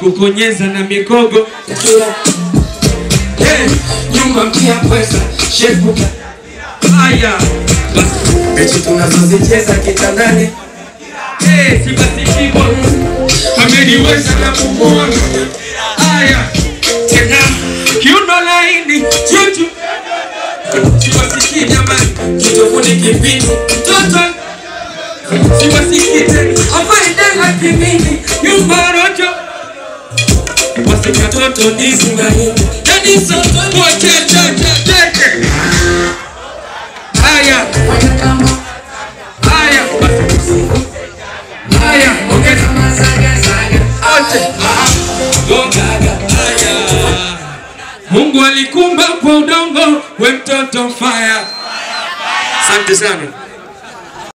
kukonyeza na mikogo Hey, nyumba mpya pweza shepu haya basi mechi tunazozicheza kitandani Eh, si basi hivyo ameniweza na kumuona haya tena kiuno laini chuchu siwasikii jamani kitofuni kipindi mtoto siwasikii tena afaidela kimini nyumba rojo wasikatoto isingahindi yani soto wachechechecheche haya haya basi haya ongeza wote Mungu alikumba kwa udongo, we mtoto fire. Asante sana.